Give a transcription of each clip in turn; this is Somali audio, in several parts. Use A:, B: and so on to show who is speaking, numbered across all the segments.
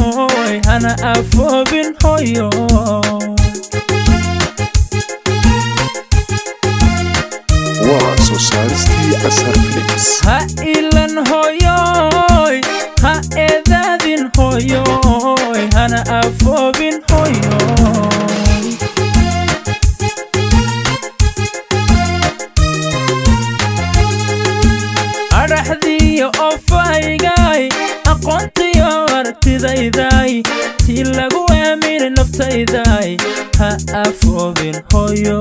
A: hoyoy hana afoobin hoyo
B: waa soo saaristii asar films
A: ha ilan hoyoy ha eedaadin hoyoy hana afoobin hoyo adhaxdiyo ofaygay aqoontiyo aragtidayday tii lagu aaminay naftayday ha afoobin hoyo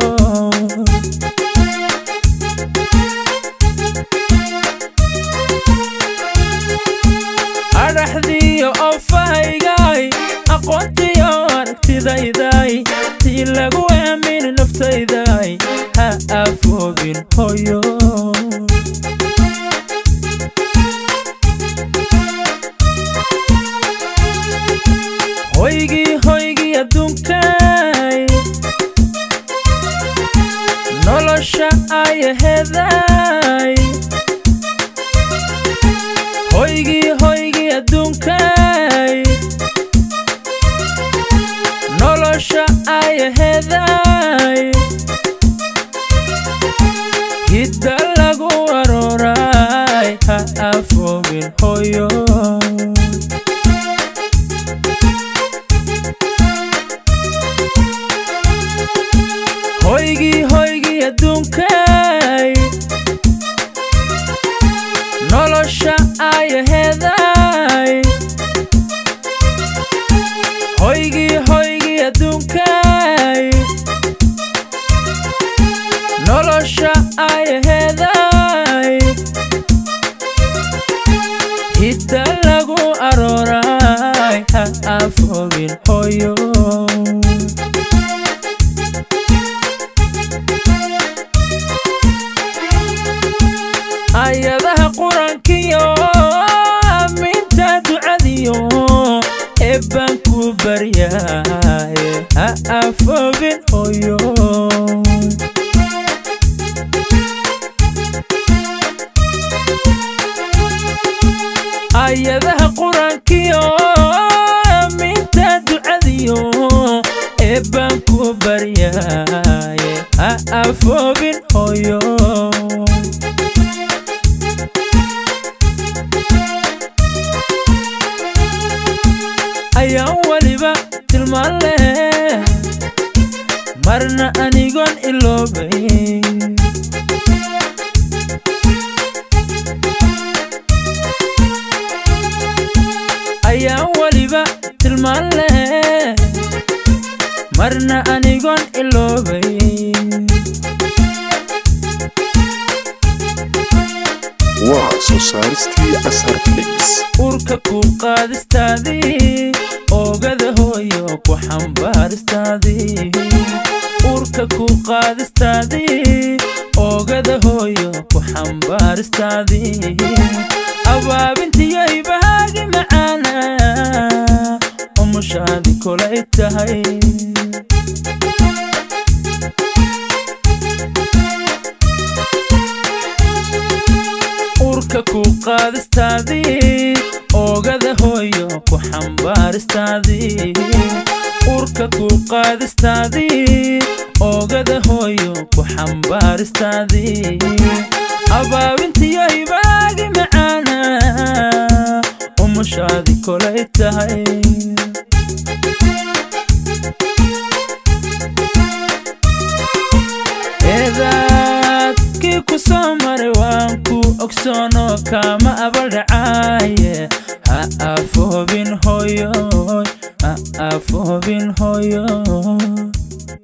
A: adhaxdiyo ofaygay aqoontiyo aragtidayday tii lagu aaminay naftayday ha afoobin hoyo hoygii hoygii adduunkay nolosha ayaheeday hoygii hoygii adduunkay nolosha ayaheeday hidda lagu arooray ha afoobin hoyo hoygii hoygii adduunkay nolosha ayaheeday hoygii hoygii adduunkay nolosha ayaheeday hidda lagu arooray ha afoobin hoyo ayadaha qur-aankiyo aaminta ducadiyo eebbaan ku baryaaye ha afoobin hoyo ayadaha qur-aankiyo aaminta ducadiyo eebbaan ku baryaaye ha afoobin hoyo ayaan weliba tilmaan leh marna anigoon iloobay ayaan weliba tilmaan leh marna anigoon iloobay
B: waa soo saaristii asar films
A: urka ku qaadistaadii oogada hooyo ku xambaaristaadii urka ku qaadistaadii oogada hooyo ku xambaaristaadii abaabintiyo ibahaagi macaana umushaadi kolay tahay urka ku qaadistaadii oogada hooyo ku xambaaristaadii urka ku qaadistaadii oogada hooyo ku xambaaristaadii abaabintiyo ibaagi macaana umushaadi kolay tahay eedaadkii ku soo maray waan ku ogsoono kama abaldhacaaye ha afoobin hoyo ha afoobin hoyo